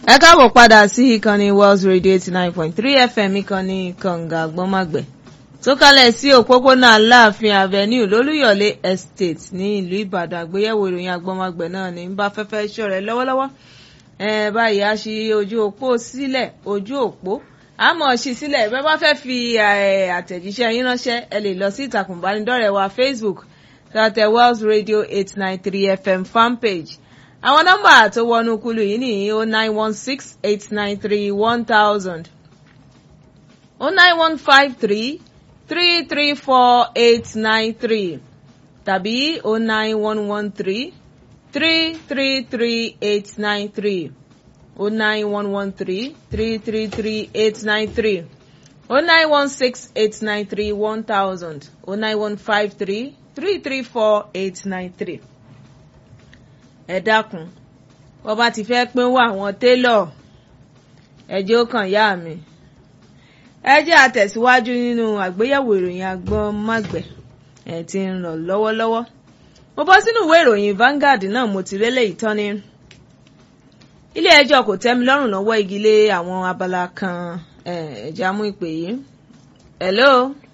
ẹ káàbọ̀ padà sí ìkànnì Wells Radio eighty nine point three FM ìkànnì kànga gbọ́nmágbẹ̀ tó kalẹ̀ sí òpópónà aláàfin avenue lólúyọ̀lé estate ní ìlú Ìbàdàn àgbéyẹ̀wò ìròyìn agbọ́nmágbẹ̀ náà ní bá fẹ́fẹ́ ṣọ̀rẹ́ lọ́wọ́lọ́wọ́ ẹ báyìí a ṣí ojú òpó sílẹ̀ ojú òpó àmọ́ ṣí sílẹ̀ bẹ́ẹ̀ bá fẹ́ fi àtẹ̀jíṣẹ́ yín ránṣẹ́ ẹ lè lọ sí ìtàkùn ìbánidọ́rẹ̀ẹ́ wa Facebook tàtẹ̀ Wells Radio eight nine three FM fanpage àwọn nọ́mbà tó wọnú kulu yìí ní o nine one six eight nine three one thousand o nine one five three three three four eight nine three tàbí o nine one one three three three three eight nine three o nine one one three three three three eight nine three o nine one six eight nine three one thousand o nine one five three three three four eight nine three ẹ dákun wọ́n bá ti fẹ́ pín wá àwọn télọ̀ ẹjẹ́ ó kàn yá mi ẹ jẹ́ àtẹ̀síwájú nínú àgbéyẹ̀wò ìròyìn agbọ́n mágbẹ̀ ẹ̀ ti ń lọ lọ́wọ́lọ́wọ́ mo bọ́ sínú ìwé ìròyìn Vanguard náà mo ti rélé ìtọ́ni ilé ẹjọ́ kò tẹ́mi lọ́rùn lọ́wọ́ igi lé àwọn abala kan ẹ̀já mú ìpè yìí hello.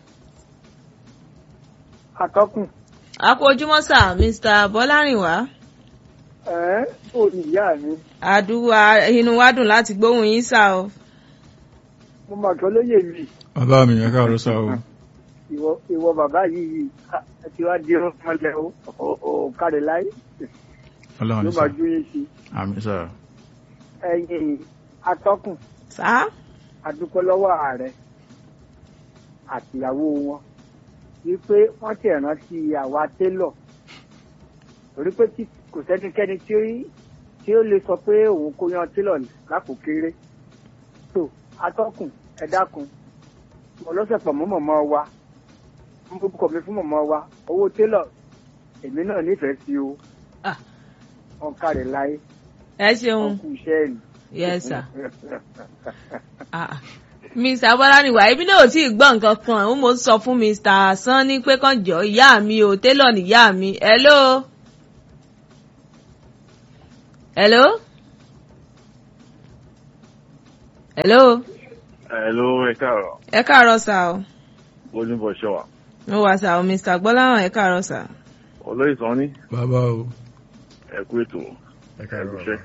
atọ́kùn. a kú ojúmọ́ sà Mr. Bọ́lárìnwá ẹ ò ní ìyá mi. àdúrà inú wa dùn láti gbóhùn yín sá o. mo mà tó lóye mi. bàbá mi ẹ káàárọ̀ sá o. ìwọ ìwọ bàbá yìí ẹ ti wá di ọmọlẹ o ò kárí láyé. Ọlọ́run ló ní máa sá ju yín sí. àmì sá. ẹ̀yin atọ́kùn sá adúpẹ́ lọ́wọ́ ààrẹ àtìyàwó wọn wípé wọ́n ti rántí àwa télọ̀ torí pé tí kò sẹ́nikẹ́ni tí ó tí ó lè sọ pé òun kó yan télọ̀ lápò kéré tó atọ́kùn ẹ dákun mo lọ́sẹ̀ pọ̀ mọ́ mọ̀mọ́ wa mo kọ̀ mi fún mọ̀mọ́ wa owó télọ̀ èmi náà nífẹ̀ẹ́ sí o Ah. wọn kárẹ̀ láyé ẹ ṣeun wọn kú iṣẹ́ ẹ̀ nì. yes sir. Ah, ah. Mr. Bọ́lárìnwá ibi náà ò tí ì gbọ́ nǹkan kan ó mo sọ fún Mr. Sanni pé kàn jọ ìyá mi o télọ̀ níyá mi hello. hello. hello. Hello, ẹ káàárọ̀. ẹ káàárọ̀ sà o Bójúbọ̀ ṣọ́wà. mo wà sà o Mr. Gbọ́láhàn ẹ káàárọ̀ sà. Olóyè Sanni, bàbá o. ẹ kú ètò. ẹ káàárọ̀ Ẹ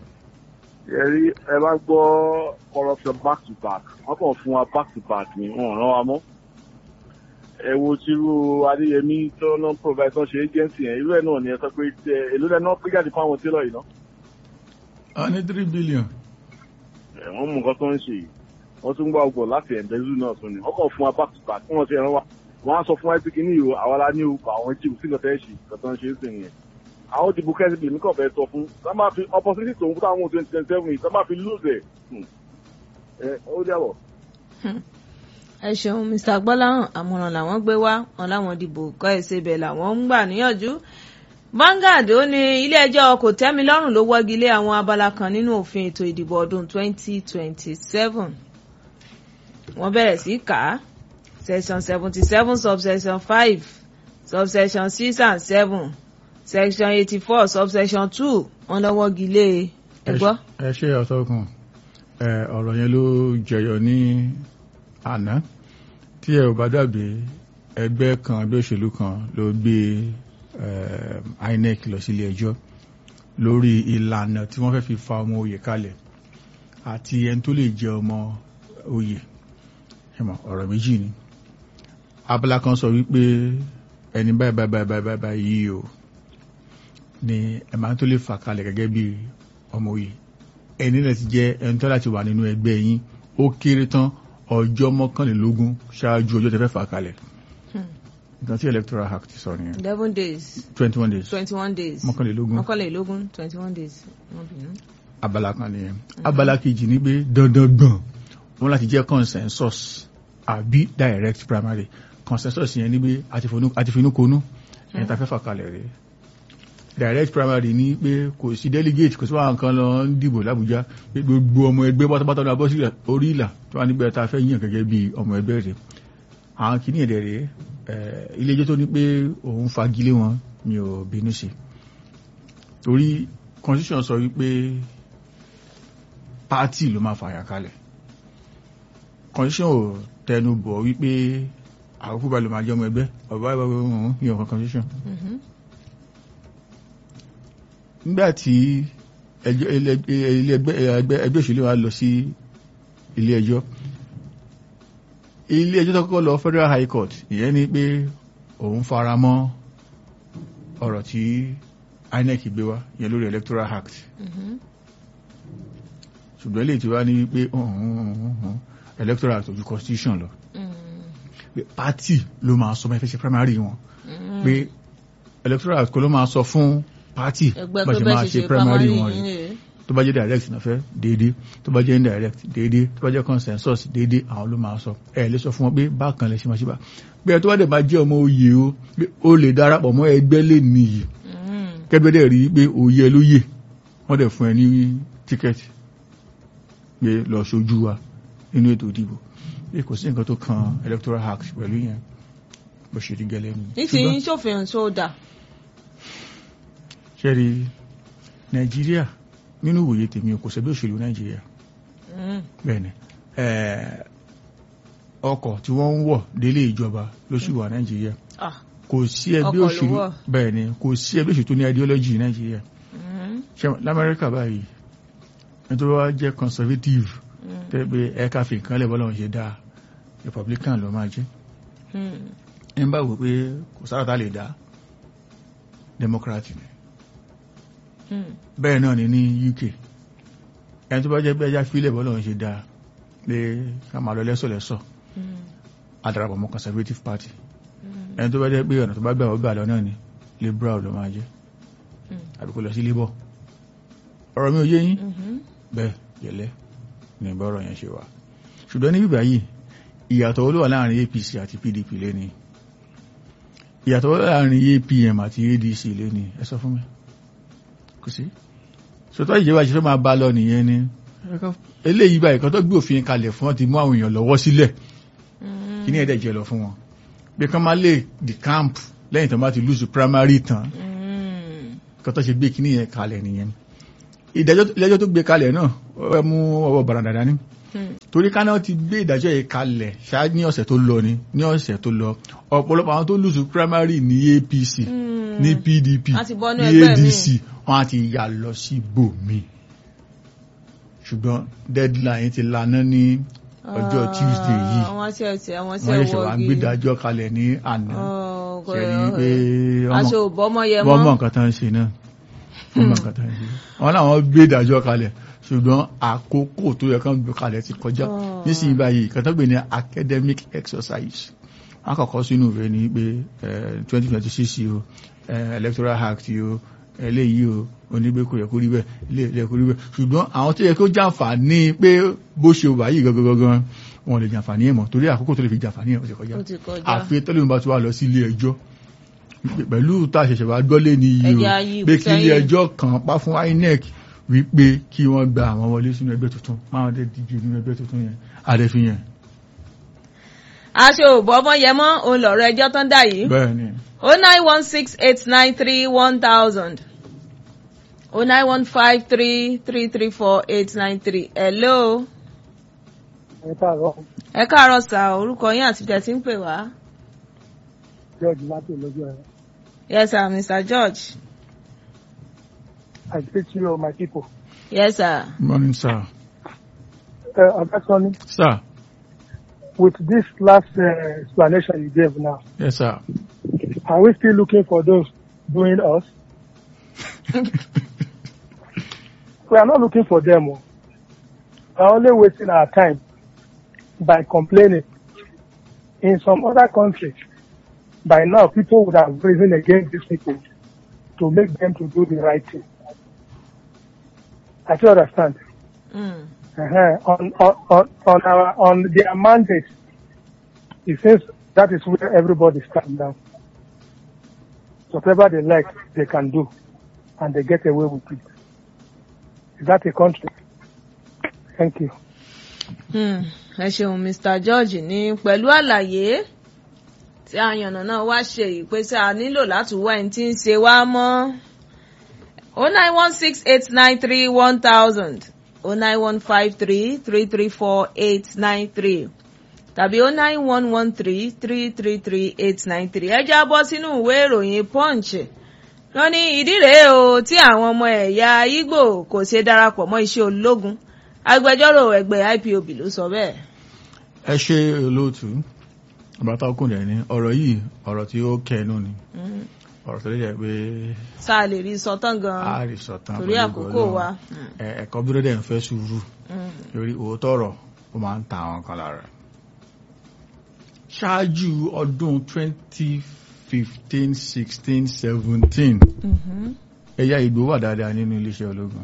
Ẹ rí ẹ bá gbọ́ corruption back to back. Wọ́n kàn fún wa back to back ni wọ́n ràn wá mọ́. Ẹ wo tírú Adéyẹmí tó ná provide tó ṣe agency yẹn. Irú ẹ̀ náà ni ẹ sọ pé ẹ, èló lẹ náà pé jáde fún àwọn télọ̀ yìí ná. a ní three billion. Ẹ, Wọ́n mú nǹkan tó ń ṣe yìí. Wọ́n tún gbọ́ ọgbọ̀n láti ẹ̀ǹdẹ́zù náà tún ni. Wọ́n kàn fún wa back to back. Wọ́n ti ràn wá. Wọ́n á sọ fún wa pé kí ní ìhò àwa la ní òkú àwọn jíìmù sí nǹkan tẹ́ ṣe nǹkan tó ń ṣe é sì nìyẹn àwọn òdìbò kẹ́sìbì mi kàn fẹ́ sọ fún tá máa fi opportunity tòun fún táwọn twenty twenty seven yìí tá máa fi lose ẹ̀ ẹ ó dẹ́wọ̀. ẹ ṣeun Mr. Gbọ́láhàn àmọ̀ràn làwọn gbé wá wọn láwọn dìbò kọ́ ẹ̀sẹ̀ bẹ̀ làwọn ń gbà níyànjú. Vanguard ó ní ilé-ẹjọ́ kò tẹ́mi lọ́rùn ló wọ́gi lé àwọn abala kan nínú òfin ètò ìdìbò ọdún 2027. wọ́n bẹ̀rẹ̀ sí kà á section 77 subsection 5 subsection 6 and 7 section 84 subsection 2 wọ́n lọ́ wọ́gi lé ẹ gbọ́. ẹ ṣe ọ̀tọ̀kùn ẹ ọ̀rọ̀ yẹn ló jẹyọ ní àná tí ẹ ò bá dàbí ẹgbẹ́ kan ẹgbẹ́ òṣèlú kan ló gbé eh, INEC lọ sílé ẹjọ́ lórí ìlànà tí wọ́n fẹ́ fi fa ọmọ oyè kalẹ̀ àti ẹni tó lè jẹ ọmọ oyè ẹmọ ọ̀rọ̀ méjì ni abala kan sọ wípé ẹni báyìí báyìí báyìí báyìí báyìí báyìí yìí o ni ẹ máa tó lè fà kalẹ̀ gẹ́gẹ́ bí ọmọ oyè ẹni náà ti jẹ́ ẹni tó láti wà nínú ẹgbẹ́ yín ó kéré tán ọjọ́ mọ́kànlélógún ṣáájú ọjọ́ tẹ́ fẹ́ fà kalẹ̀ nǹkan tí electoral act sọ nìyẹn eleven days twenty one days twenty one days mọ́kànlélógún mọ́kànlélógún twenty one days wọ́n bínú. abala kan nìyẹn abala kejì ní pé dandan gbọ̀n wọn láti jẹ́ consensus àbí direct primary consensus yẹn ní pé àti finúkonú ẹni tá fẹ́ fà kalẹ̀ rẹ̀ direct primary ní pé kò sí delegate kò sí wàhán kan lọ ń dìbò lábújá pé gbogbo ọmọ ẹgbẹ́ pátápátá lọ bọ́ sí orí ìlà tó wà nígbà tá a fẹ́ yàn gẹ́gẹ́ bí ọmọ ẹgbẹ́ rẹ̀ àwọn kìíní ẹ̀dẹ̀ rẹ̀ ilé ẹjọ́ tó ní pé òun fagilé wọn mi ò bínú sí torí constitution sọ wípé pátì ló máa fàyà kalẹ̀ constitution ò tẹnu bọ̀ wípé àkókò bá lè máa jẹ́ ọmọ ẹgbẹ́ ọ̀bá ìbá ọ̀hún ní ọ̀kan constitution Mhm. nígbà tí ẹjọ́- ilé ilé ẹgbẹ́ ẹgbẹ́- ẹgbẹ́ òṣèlú wa lọ sí ilé ẹjọ́ ilé ẹjọ́ tó kọ́kọ́ lọ federal high court ìyẹn ni pé òun fara mọ́ ọ̀rọ̀ tí INEC gbé wá ìyẹn lórí electoral act Mhm. ṣùgbọ́n lè ti wá ní wípé electoral act ojú constitution lọ Mm. pé party ló máa sọ mẹ́fẹ́ ṣe primary wọn Mm. pé electoral act kọ́ ló máa sọ fún party ẹgbẹ́ bá tó ṣe bẹ́ẹ̀ máa ṣe ṣe ṣe primary primary wọn yìí rẹ̀ rèé. tó bá jẹ́ direct náà fẹ́ déédéé tó bá jẹ́ indirect déédéé tó bá jẹ́ consensus déédéé àwọn ló máa sọ ẹ lè sọ fún wọn pé bákan lè ṣe máa ṣe bá bí ẹ tó bá dẹ̀ máa jẹ́ ọmọ oyè o pé ó lè darapọ̀ mọ́ ẹgbẹ́ lè nìyí Mm. kẹ́gbẹ́ dẹ̀ rí pé òye ló yè wọ́n dẹ̀ fún ẹ ní tíkẹ́ẹ̀tì pé lọ ṣojú wa nínú ètò ìdìbò pé kò sí nǹkan tó kan electoral act pẹ̀lú yẹn bó ṣe rí gẹ́lẹ́ ni. nísìnyí ṣòfin sódà. ṣe rí nàìjíríà nínú ìwòye tèmi kò sẹ́gbẹ́ òṣèlú nàìjíríà Mm. bẹ́ẹ̀ni ẹ̀ẹ́, ọkọ̀ tí wọ́n ń wọ̀ délé ìjọba ló sì wà nàìjíríà Ah. kò sí ẹgbẹ́ Ọkọ̀ ló òṣèlú wọ̀. bẹ́ẹ̀ni kò sí ẹgbẹ́ òṣèlú tó ní ideology nàìjíríà Mm. ṣe lamẹ́ríkà báyìí nítorí wá jẹ́ conservative Mm. tẹ́ pé ẹ̀ka fi nǹkan lẹ̀ bọ́lá wọn ṣe dáa republican ló máa jẹ́ Mm. ẹ̀ ń bá wò pé kò sára tá lè dá democrat ni Mm. bẹ́ẹ̀ náà ni ní UK ẹni tó bá jẹ́ pé ẹjá fílẹ̀ bọ́lá wọn ṣe dáa pé ká máa lọ lẹ́sọ̀lẹ́sọ̀ Mm. adarapọ̀ mọ́ conservative party Mm. ẹni tó bá jẹ́ pé ọ̀nà tó bá gbà ọgbà lọ náà ni liberal ló máa jẹ́ Mm. àbí kó lọ sí labour ọ̀rọ̀ mi ò yé yín Mhm. bẹ́ẹ̀ gẹ́lẹ́ ní bọ́rọ̀ yẹn ṣe wà ṣùgbọ́n ní bíbá yìí ìyàtọ̀ olówà láàrin APC àti PDP lẹ́ni ìyàtọ̀ olówà láàrin APM àti ADC lẹ́ni ẹ sọ fún mi kò sí ṣòtọ́ ìjọba ṣe fẹ́ máa bá lọ nìyẹn ni eléyìí báyìí kan tó gbé òfin kalẹ̀ fún wọn ti mú àwọn èèyàn lọ́wọ́ sílẹ̀ Mm. kí ní ẹ̀dẹ̀ jẹ́ lọ fún wọn bí kan máa lè di camp lẹ́yìn tó bá ti lùsù primary tán Mm. kan tó ṣe gbé kíní yẹn kalẹ̀ nìyẹn ìdájọ́ ìdájọ́ tó gbé kalẹ̀ náà ó fẹ́ mú ọwọ́ bàràdà dání Mm. torí káná ti gbé ìdájọ́ yìí kalẹ̀ ṣáájú ní ọ̀sẹ̀ tó lọ ni ní ọ̀sẹ̀ tó lọ ọ̀pọ̀lọpọ̀ àwọn tó lùsù primary ní APC Mm. ní PDP Wọ́n ti bọ́nú ní ẹgbẹ́ ADC míì. wọ́n á ti yà lọ sí bòmí ṣùgbọ́n deadline ti laná ní ọjọ́ Tuesday yìí àwọn tí ẹ ti àwọn tí wọ́n ẹ ṣẹ̀ṣẹ̀ wá wọ́gi gbé ìdájọ́ kalẹ̀ ní àná Oh, kò- ṣẹ̀rí pé aṣọ ọmọ òbọ́mọ yẹ wọ́n mọ̀ mọ́ nǹkan tán ń ṣe náà wọ́n mọ̀ nǹkan tán ń ṣe wọ́n láwọn gbé ìdájọ́ kalẹ̀ ṣùgbọ́n àkókò tó yẹ kán gbé kalẹ̀ ti kọjá Oh. nísìnyí báyìí nǹkan tó gbé ní academic exercise wọ́n kọ́kọ́ sínú ìwé ní pé twenty twenty six yìí o eh, electoral act yìí o eléyìí o onígbé kò yẹ kó rí bẹ́ẹ̀ ilé yẹ kó rí bẹ́ẹ̀ ṣùgbọ́n àwọn tó yẹ kó jàǹfààní pé bó ṣe wà yìí gangan gangan wọn lè jàǹfààní ẹ̀ mọ́ torí àkókò tó lè fi jàǹfààní ẹ̀ ó ti kọjá ó ti kọjá àfi tẹ́lẹ̀ bá ti wá lọ sí ilé ẹjọ́ pẹ̀lú tá a ṣẹ̀ṣẹ̀ wá gbọ́lé ní iye Ẹja o yìí pé kí ilé sẹ́yìn. ẹjọ́ kan pa fún INEC wípé kí wọ́n gba àwọn wọlé sínú ẹgbẹ́ tuntun máa dé díje nínú ẹgbẹ́ tuntun yẹn àdẹ́fi yẹn aṣọ òbọ́mọ yẹ mọ́ òun lọ̀rọ̀ ẹjọ́ tán dà yìí bẹ́ẹ̀ ni o nine one six eight nine three one thousand o nine one five three three three four eight nine three hello ẹ káàárọ̀ ẹ káàárọ̀ sà orúkọ yín àti ìjẹ́ tí ń pè wá george láti lójú ẹ yes sir mr george i speak to you my people. yes sir morning sir ẹ ọ̀gá sọ́ni sir with this last uh, explanation you gave now yes sir are we still looking for those doing us? we are not looking for them. oh. We are only wasting our time by complaining. In some other countries, by now people would have risen against these people to make them to do the right thing. I do understand. Mm. uh on, on, on, on our, on their mandate, it says that is where everybody stands down. Whatever they like, they can do, and they get away with it. Is that a country? Thank you. Hmm, ẹ ṣeun mr george ní pẹ̀lú àlàyé tí àyànnà náà wá ṣe ìpèsè a nílò láti wá ẹni tí ń ṣe wá mọ́ o nine one six eight nine three one thousand o nine one five three three three four eight nine three tàbí o nine one one three three three three eight nine three ẹ já bọ́ sínú ìwé ìròyìn punch wọ́n ní ìdí rèé o tí àwọn ọmọ ẹ̀yà Ìgbò kò ṣe darapọ̀ mọ́ iṣẹ́ ológun agbẹjọ́rò ẹgbẹ́ IPOB ló sọ bẹ́ẹ̀. ẹ ṣe olóòtú bàtà ọkùnrin ní ọ̀rọ̀ yìí ọ̀rọ̀ tí ó kẹnu ni Mm. ọ̀rọ̀ tó lè jẹ́ pé sáà lè rí sọtán a gan-an rí sọ̀tàn torí pẹ̀lú àkókò Ọlọ́run. wa. Mm. Ẹ- ẹ̀kọ́ dúró dẹ̀ ń fẹ́ sùúrù Mm. lórí òótọ́ ọ̀rọ̀ ó máa ń ta àwọn kan lára. ṣáájú ọdún 2015 16 17 Mhm. ẹ̀yà Ìgbò wà dáadáa nínú iléeṣẹ́ ológun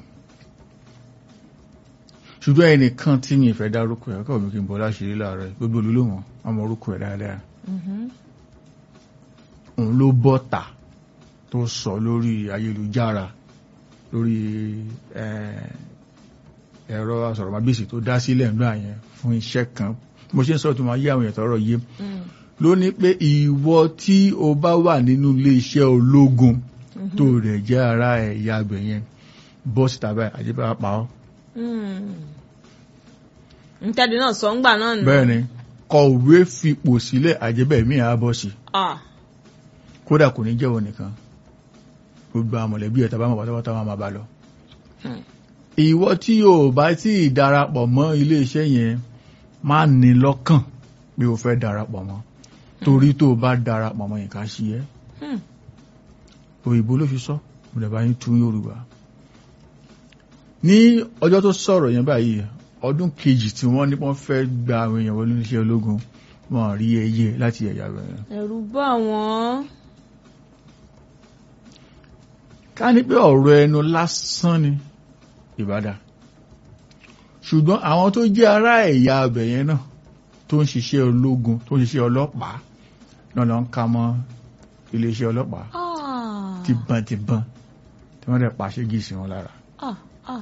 ṣùgbọ́n ẹnìkan tí mi ìfẹ́ dárúkọ ẹ̀ kọ́ mi kí n bọ́ láṣìírí láàárọ̀ yìí, gbogbo olólùwọ̀n ọmọ orúkọ ẹ̀ dáadáa Mhm. òun ló bọ́ta tó sọ lórí ayélujára lórí eh, ẹ̀rọ asọ̀rọ̀mágbèsì tó dá sílẹ̀ ńgbà yẹn fún iṣẹ́ kan mo ṣe ń sọ tó máa yé àwọn èèyàn tọrọ yé Mm. ló ní pé ìwọ tí o bá wà nínú iléeṣẹ́ ológun Mhm. tó rẹ̀ jẹ́ ara ẹ̀yà àgbẹ̀ yẹn bọ́ọ̀sì tàbí àjẹbá pa ọ́ Mm. ntẹ́ni náà sọ ń gbà náà nù. bẹ́ẹ̀ ni kọ̀wé fipò sílẹ̀ àjẹbẹ́ mi àbọ̀sì Ah. kódà kò ní jẹ́wọ́ nìkan gbogbo àwọn mọ̀lẹ́bí ẹ̀ tàbá mọ̀ pátápátá wọn máa bá lọ. Hmm. ìwọ tí o bá tí ì darapọ̀ mọ́ iléeṣẹ́ yẹn má ní lọ́kàn pé o fẹ́ darapọ̀ mọ́ torí tó o bá darapọ̀ mọ́ nǹkan ṣe ẹ́ Hmm. òyìnbó ló fi sọ mo lè bá yín tún Yorùbá. ní ọjọ́ tó sọ̀rọ̀ yẹn báyìí ọdún kejì tí wọ́n ní wọ́n fẹ́ gba àwọn èèyàn wọlé iléeṣẹ́ ológun wọn rí ẹyẹ láti ẹ̀yà bẹ̀rẹ̀. ẹ̀rù bá wọn. ká ní pé ọ̀rọ̀ ẹnu lásán ni ìbádá ṣùgbọ́n àwọn tó jẹ́ ará ẹ̀yà abẹ̀ yẹn náà tó ń ṣiṣẹ́ ológun tó ń ṣiṣẹ́ ọlọ́pàá náà lọ ń ka mọ́ iléeṣẹ́ ọlọ́pàá Ah. tìbọntìbọn tí wọ́n dẹ̀ pàṣẹ gíìsì wọn lára Ah. Ah.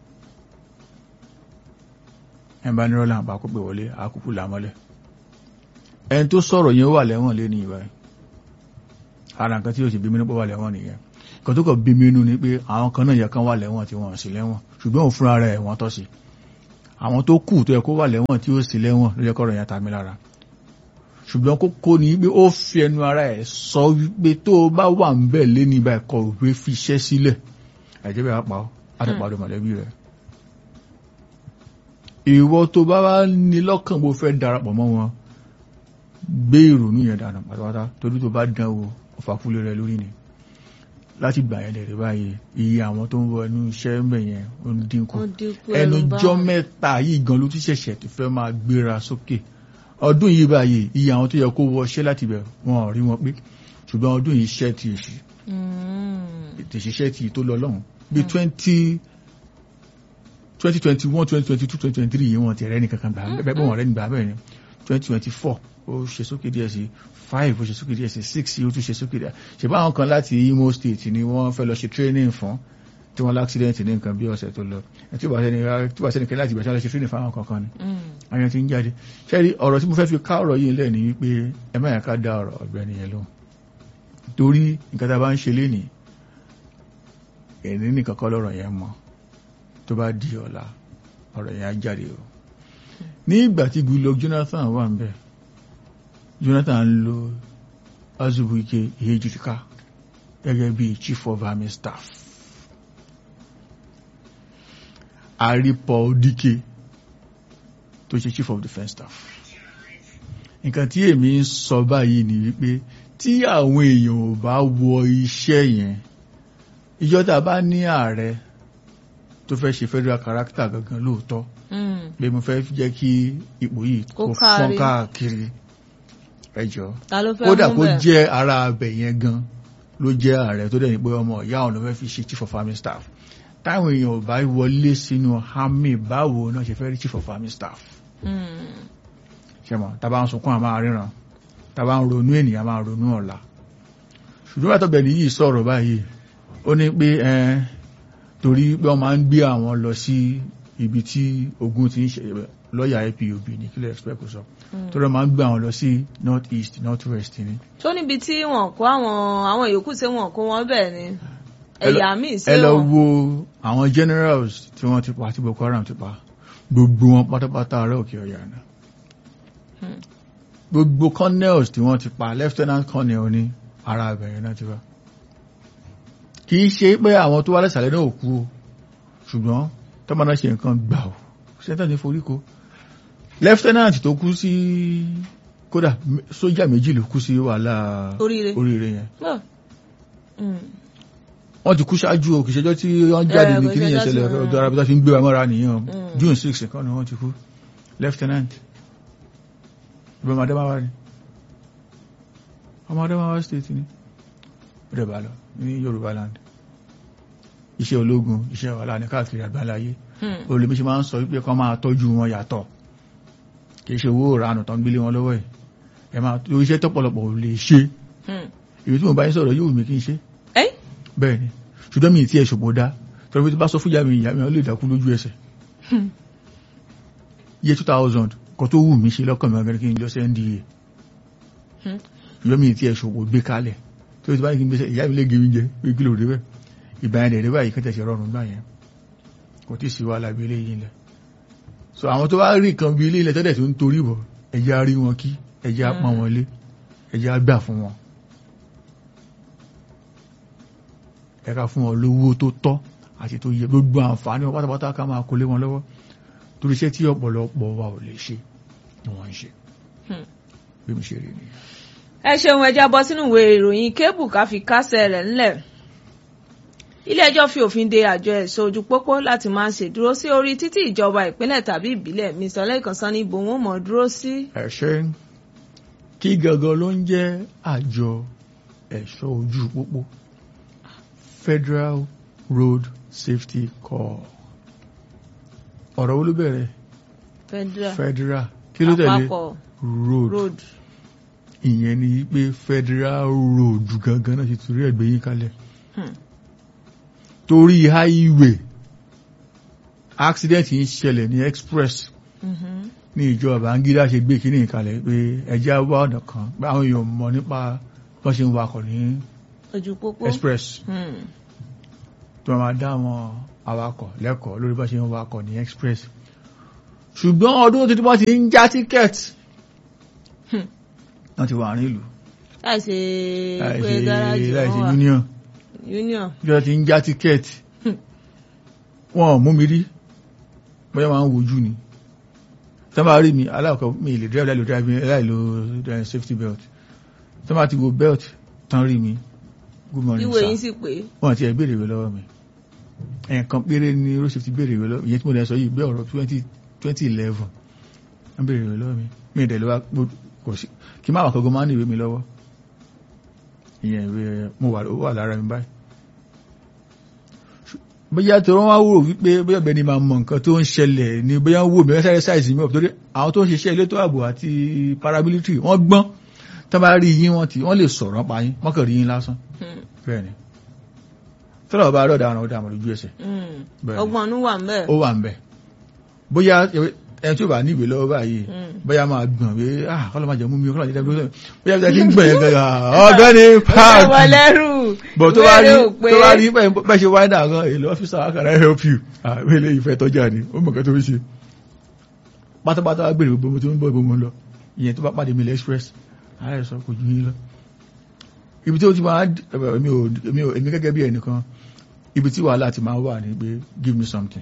ẹ̀ bá nírọ́lá àpá kó pè wọlé àkókò làmọ́lẹ̀ ẹni tó sọ̀rọ̀ yẹn wà lẹ́wọ̀n lé ní ìwà ara nǹkan tí yóò sì bí mi nípò wà lẹ́wọ̀n nìyẹn kan tó kọ̀ bí mi nú ni pé àwọn kan náà yẹ kan wà lẹ́wọ̀n tí wọ́n sì lẹ́wọ̀n ṣùgbọ́n òun fúnra rẹ̀ wọ́n tọ́ sí àwọn tó kù tó yẹ kó wà lẹ́wọ̀n tí ó sì lẹ́wọ̀n ló yẹ kọ́rọ̀ yẹn ta mi lára ṣùgbọ́n kókó ni pé ó fi ẹnu ara ẹ̀ sọ wípé tó o bá wà ń bẹ̀ lé ní ibà ẹ̀kọ́ òwe fi iṣẹ́ sílẹ̀ ẹ̀jẹ̀ bẹ́ẹ̀ á pa ọ́ á ti pàdé mọ̀lẹ́bí rẹ̀ ìwọ tó bá wá ní lọ́kàn bó fẹ́ darapọ̀ mọ́ wọn gbé ìrònú yẹn dànù pátápátá torí tó bá dán o ọ̀fàkúlé rẹ lórí ni láti gbà yẹn dẹ̀rẹ̀ báyìí iye àwọn tó ń wọ inú iṣẹ́ mẹ́ yẹn ó ń dínkù ó dínkù ẹnu ẹ̀rù bá jọ́ wọn. mẹ́ta yìí gan ló ti ṣẹ̀ṣẹ̀ tó fẹ́ máa gbéra sókè ọdún yìí báyìí iye àwọn tó yẹ kó wọṣẹ́ láti bẹ̀ wọn ò rí wọn pé ṣùgbọ́n ọdún yìí ṣẹ́ ti èṣì Mm. ìtẹ̀ṣiṣẹ́ ti tó lọ lọ́hùn bí twenty twenty twenty one twenty twenty two twenty twenty three yìí wọn ti rẹ́ ní kankan gbà bẹ́ẹ̀ bẹ́ẹ̀ wọn rẹ́ ní gbà bẹ́ẹ̀ ni twenty twenty four ó ṣe sókè díẹ̀ sí five ó ṣe sókè díẹ̀ sí six ó tún ṣe sókè díẹ̀ ṣe báwọn kan láti Imo State ni wọ́n fẹ́ lọ ṣe training fún tí wọ́n láksidẹ̀ntì ní nǹkan bí ọ̀sẹ̀ tó lọ ẹ̀ tí ó bá sẹ́ni tí ó bá sẹ́ni kẹ́lá àti ìgbà tí wọ́n lọ ṣe training fún àwọn kankan ni Mm. àyàn ti ń jáde ṣẹ́rí ọ̀rọ̀ tí mo fẹ́ fi ká ọ̀rọ̀ yìí lẹ̀ ní wípé ẹ má yà ká dá ọ̀rọ̀ ọ̀gbẹ́ni yẹn lóhùn torí nǹkan tá a bá ń ṣe lénìí ẹ̀ní nìkan kọ́ lọ́rọ̀ yẹn mọ́ tó bá di ọ̀la ọ̀rọ̀ yẹn á jáde o ní ìgbà tí Goodluck Jonathan wà ń bẹ̀ Jonathan ń lo Azubuike Ihejirika gẹ́gẹ́ bí chief of army staff àrípọ̀ Dike tó ṣe chief of defence staff nǹkan tí èmi ń sọ báyìí ni wípé tí àwọn èèyàn ò bá wọ iṣẹ́ yẹn ìjọ tá a bá ní ààrẹ tó fẹ́ ṣe federal character gangan lóòótọ́ Mm. pé mo fẹ́ jẹ́ kí ipò yìí Kó kó fọ́n kárí. káàkiri ẹjọ́ ta ló fẹ́ kódà mú kó bẹ́ẹ̀? jẹ́ ara abẹ yẹn gan ló jẹ́ ààrẹ tó dẹ̀ ní pé ọmọ ìyá òun ló fẹ́ fi ṣe chief of army staff táwọn èèyàn ò bá wọlé sínú army báwo náà ṣe fẹ́ rí chief of army staff Mm. ṣe mọ̀ tàbá ń sunkún àmà ríran tàbá ń ronú ènìyàn máa ronú ọ̀la ṣùgbọ́n àtọ́bẹ̀ ní yìí sọ̀rọ̀ báyìí ó ní pé ẹn torí pé wọ́n máa ń gbé àwọn lọ sí ibi tí ogun ti ń ṣe lọ́ọ̀yà IPOB ní kílẹ̀ expect kò sọ Mm. torí wọ́n máa ń gbé àwọn lọ sí north east north west ni tó níbi tí wọn kó àwọn àwọn yòókù tí wọn kó wọn bẹ́ẹ̀ ni. ẹ lọ- ẹ̀yà míì sí ẹ lọ o wo àwọn generals tí wọ́n ti pa tí Boko Haram ti pa gbogbo wọn pátápátá ará òkè ọ̀yà náà Hmm. gbogbo colonels tí wọ́n ti pa lieutenant colonel ní ara abẹ̀rẹ̀ náà ti wá kì í ṣe pé àwọn tó wá lẹ́sàlẹ̀ náà ò kú o ṣùgbọ́n tọ́mọ náà ṣe nǹkan gbà ó sẹ́ńtẹ̀ ní foríko lieutenant tó kú sí kódà m- sójà méjì ló kú sí wàhálà Oríire. oríire yẹn Bọ́. Mm. wọ́n ti kú ṣáájú o kì í ṣẹjọ́ tí wọ́n jáde Eh, ní kò kí ní ṣẹjọ́ ìṣẹ̀lẹ̀ tí- ọ̀dọ̀ arábítà fi ń gbé wa mọ́ra nìyàn Mm. june six nǹkan ni wọ́n ti kú lieutenant ìbọn adamawa ni ọmọ adamawa state ni ó dẹ̀ bá lọ ní yorùbá land iṣẹ́ ológun iṣẹ́ wàhálà ní káàkiri àgbáláyé Mm. olèmí ṣe máa ń sọ wípé kán máa tọ́jú wọn yàtọ̀ kì í ṣe owó ìranù tán gbélé wọn lọ́wọ́ ẹ̀ ẹ máa tó iṣẹ́ tọ́pọ̀lọpọ̀ ò lè ṣe Mm. èyí tí mo bá yín sọ̀rọ̀ yóò mi kí n ṣe ẹ́ bẹ́ẹ̀ ni ṣùgbọ́n mi ì tí ẹ̀ ṣòpò dá tọ́rọ bí tó bá sọ fún ìyá mi ìyá mi ó lè dákú lójú ẹsẹ̀ Hmm. iye 2000 kan tó wù mí ṣe lọ́kàn mi ọ̀gẹ́rẹ́ kí n lọ sí nda Hmm. ṣùgbọ́n mi ì tí ẹ̀ ṣòpò gbé kalẹ̀ tó ti bá ní kí n gbé ìyá mi lè gé mi jẹ pé kí ló dé bẹ́ẹ̀ ìgbà yẹn dẹ̀ báyìí kẹ́tẹ̀ ṣe rọrùn gbà yẹn kò tí ì sí wàhálà bí eléyìí ilẹ̀ so àwọn tó bá rí nǹkan bí ilé ilẹ̀ tẹ́lẹ̀ tó ń torí bọ̀ ẹ̀jẹ̀ á rí wọn kí ẹ̀jẹ̀ á pọ́n wọn lé ẹ̀jẹ̀ á gbà fún wọn ẹ̀ka fún wọn lówó tó tọ́ àti tó yẹ gbogbo àǹfààní wọn pátápátá ká máa kó lé wọn lọ́wọ́ torí iṣẹ́ tí ọ̀pọ̀lọpọ̀ wa ò lè ṣe ni wọ́n ń ṣe Hmm. bí mo ṣe rí nìyẹn. ẹ ṣeun ẹja bọ́ sínú ìwé ìròyìn kébù ká fi kásẹ̀ rẹ̀ ńlẹ̀ ilé-ẹjọ́ fi òfin de àjọ ẹ̀ṣọ́ ojú pópó láti máa ṣèdúró sí orí títí ìjọba ìpínlẹ̀ tàbí ìbílẹ̀ mr lẹ́kàn sọ ní ibò wọn mọ̀ dúró sí. ẹ ṣe kí gangan ló ń jẹ́ àjọ ẹ̀ṣọ́ ojú pópó Federal Road Safety Corps ọ̀rọ̀ wo ló bẹ̀rẹ̀ federal Federal kí ló tẹ̀lé àpapọ̀ road road. ìyẹn ni pé Federal Road gangan náà ti torí ẹ̀gbẹ́ yín kalẹ̀ Hmm. torí highway accident yìí ń ṣẹlẹ̀ ní express Mhm. ní ìjọba Babangida ṣe gbé kíní ìkalẹ̀ pé ẹjẹ́ wá ọ̀nà kan pé àwọn èèyàn mọ̀ nípa bọ́n ṣe ń wakọ̀ ní ojú pópó. express Hmm. tó máa dá àwọn awakọ̀ lẹ́kọ̀ọ́ lórí bọ́n ṣe ń wakọ̀ ní express ṣùgbọ́n ọdún tuntun bọ́n ti ń já tíkẹ́ẹ̀tì Hmm. wọ́n ti wà ní ìlú láì ṣe pé láìsí gáràjì láìsí wọn wà union union. bí wọ́n ti ń já tíkẹ́ẹ̀tì Hmm. wọn ò mú mi rí bóyá máa ń wojú ni tó máa rí mi aláàkọ́ mi lè drive láìlo drive láìlo eh, safety belt tó máa ti wo belt tán rí mi good morning ìwé sir yín sì pé. wọ́n ti ẹ̀ béèrè ìwé lọ́wọ́ mi ẹ̀ẹ̀kan péré ni road safety béèrè ìwé lọ́wọ́ ìyẹn tí mo lè sọ yìí bí ọ̀rọ̀ twenty twenty eleven wọ́n béèrè ìwé lọ́wọ́ mi mi ì dẹ̀ lọ́wọ́ mo- kò sí kí n má wà kọ́gọ́ máa ń ní ìwé mi lọ́wọ́ ìyẹn ìwé mo wà ó wà lára mi báyìí Ṣù- bóyá tó wọ́n wá wò wípé bóyá ọ̀gbẹ́ni máa mọ nǹkan tó ń ṣẹlẹ̀ ni bóyá wò mí sáré sáìsì mi ọ̀ torí àwọn tó ń ṣiṣẹ́ elétò ààbò àti paramilitary wọ́n gbọ́n tó bá rí yín wọ́n ti wọ́n lè sọ̀rọ̀ pa yín wọ́n kàn rí yín lásán Hmm. bẹ́ẹ̀ ni tọ́lọ̀ bá rọ̀ dáhùn ọ̀dà àmọ̀ lójú ẹsẹ̀ Hmm. Bẹ́ẹ̀ni. ọgbọ́n ọdún wà ń bẹ̀. ó wà ń bẹ̀ bóyá ẹni tí ó bá ní ìwé lọ́wọ́ báyìí Hmm. bóyá máa gbọ̀n pé ah kọ́lọ́ máa jẹ mú mi kọ́lọ́ máa jẹ dábí lọ́sẹ̀ bóyá bí i ti ń gbọ̀n yẹn gẹ́gẹ́ ọ̀gbẹ́ni ó wọ páàkì lẹ́rù. bọ̀ tó bá rí Ìwé rẹ̀ ò pé. tó bá rí bẹ́ẹ̀ ṣe wáyé náà gan èlò ọ́fíìsà àkàrà help you àwọn ilé ìfẹ́ tọ́jà ni ó mọ̀ kẹ́ tó ń ṣe pátápátá wá gbèrè gbogbo tó ń bọ̀ gbogbo lọ ìyẹn tó bá pàdé mi lẹ́ express ààrẹ sọ kò ju yín lọ ibi tí ó ti máa èmi ò èmi ò èmi gẹ́gẹ́ bí ẹnìkan ibi tí wàhálà ti máa wà ní pé give me something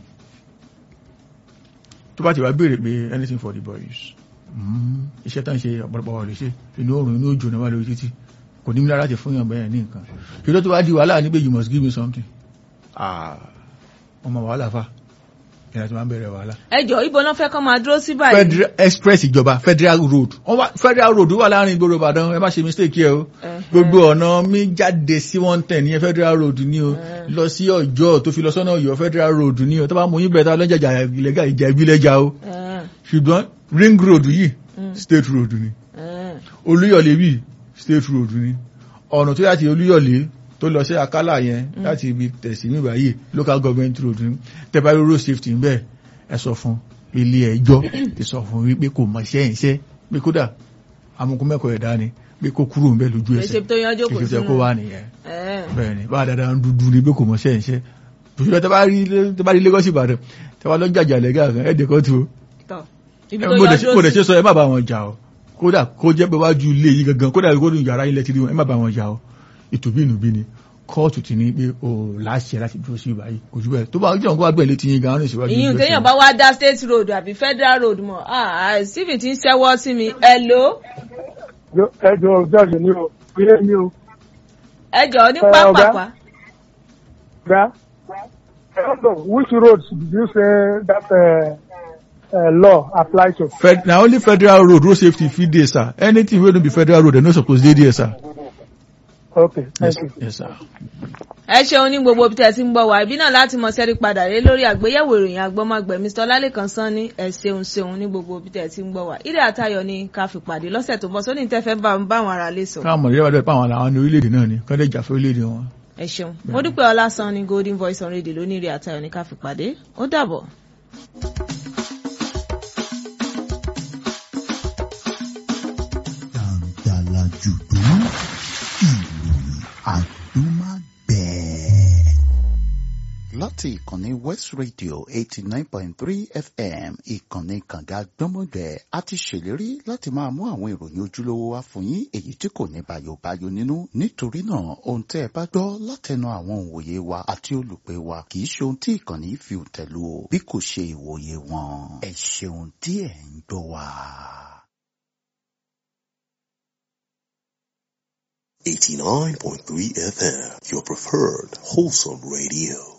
tó bá ti wá béèrè pé anything for the boys Mm, iṣẹ́ tán ṣe ọ̀pọ̀lọpọ̀ wà lè ṣe inú oòrùn inú òjò náà wà lórí títì kò ní lára ti fún yàn bẹ́ẹ̀ ní nǹkan ṣùgbọ́n tó bá di wàhálà ní pé you must give me something ah ọmọ wàhálà fa ìrìn àti máa ń bẹ̀rẹ̀ wàhálà ẹjọ́ ibo náà fẹ́ kọ́ máa dúró sí báyìí. federal express ìjọba federal road wọ́n wá federal road wà láàrin ìgboro Ìbàdàn ẹ má ṣe mistake yẹ o Ẹhẹ́. gbogbo ọ̀nà mi jáde sí one ten ní federal road ní o Ẹhẹ́. lọ sí Ọ̀yọ́ tó fi lọ sọ́nà Ọ̀yọ́ federal road ní o tó bá mú yín bẹ̀rẹ̀ lọ́jà ìlẹ́gà ìjà ìbílẹ̀jà o Ẹ̀hẹ́n. ṣùgbọ́n ring road yìí Mm. state road ni Ẹ̀hẹ́n. Olúyọ̀lé bí state road ni ọ̀nà tó láti Olúyọ̀lé tó lọ sí Akálà yẹn láti ibi tẹ̀sí mi báyìí local government road ni tẹ́bárí road safety ń bẹ́ẹ̀ ẹ sọ fún ilé ẹjọ́ ti sọ fún wípé kò mọ iṣẹ́ ìṣẹ́ pé kódà amukun mẹ́kọ̀ọ́ ẹ̀dá ni pé kó kúrò ń bẹ lójú Kì í ẹsẹ̀ ṣe tó yanjú kò kì í ṣe sínú. kó wà nìyẹn Ẹ̀, bẹ́ẹ̀ ni bá dáadáa ń dúdú ni pé kò mọ̀ ṣẹ́ ìṣẹ́ òṣèlú tẹ bá rí tẹ bá rí Lagos Ìbàdàn tẹ bá lọ jàjà lẹ́gà kan ẹ̀ẹ́dẹ̀ kan tó tọ̀. Ibi ẹ tó mo dẹ̀ yanjú mo dẹ̀ sí. ṣe sọ ẹ má bá wọn jà o kódà kó jẹ́ pé wájú ilé yìí gangan kódà kó ní yàrá ilẹ̀ ti rí wọn ẹ má bá wọn jà o ìtòbí ìnùbí ni kóòtù ti ní pé o láṣẹ láti dúró sí ìbáyìí kò jù bẹ́ẹ̀ tó bá jẹ́ òun kó wá gbẹ̀ létí yín gan-an ní ìṣèwádìí ìyún ìgbésẹ̀. téèyàn bá wá dá state road àbí federal road mọ̀ ah stephen ti ń ṣẹ́wọ́ sí mi hello ẹ jọ jọ́ọ̀jì ni o ilé mi o ẹ jọ̀ọ́ ní Ẹ, ọ̀gá. pápápá gba I don't know which roads did you say that uh, uh, law apply to. Fed, na only federal road road safety fit dey sir anything wey no be federal road dem no suppose dey there sir. okay thank yes, you. yes sir. ẹ ṣeun ní gbogbo ibi tẹ́ ẹ ti ń gbọ́ wá ibi náà láti mọ sẹ́rí padà lé lórí àgbéyẹ̀wò ìròyìn agbọ́mọgbẹ̀ mr ọlálẹ́kan sanni ẹ ṣeun ṣeun ní gbogbo ibi tẹ́ ẹ ti ń gbọ́ wá ìdí àtayọ̀ ni ká fi pàdé lọ́sẹ̀ tó bọ̀ sóní tẹ́fẹ́ bá bá àwọn ará lè sọ. káwọn mọ̀ nígbà tó àwọn làwọn ní orílẹ̀-èdè náà ni kán lè jà fún orílẹ̀-èdè wọn. ẹ ṣeun mo dúpẹ́ ọlásán ní golden voice on radio lónìí ìdí àtayọ̀ ni ká fi pàdé ó dàbọ̀. Dàǹdàlà jùdú ìròyìn àdúmágbẹ̀ẹ́. láti ìkànnì West Radio eighty nine point three FM ìkànnì kànga gbọ́mọgbẹ́ a ti ṣèlérí láti máa mú àwọn ìròyìn ojúlówó wá fún yín èyí tí kò ní bàyòbáyò nínú nítorí náà ohun tẹ́ ẹ bá gbọ́ látẹnu àwọn òǹwòye wa àti olùpẹ̀ wa kì í ṣe ohun tí ìkànnì yìí fi òǹtẹ̀lù o bí kò ṣe ìwòye wọn ẹ ṣeun tí ẹ ń gbọ́ wa. 89.3 FM, your preferred wholesome radio.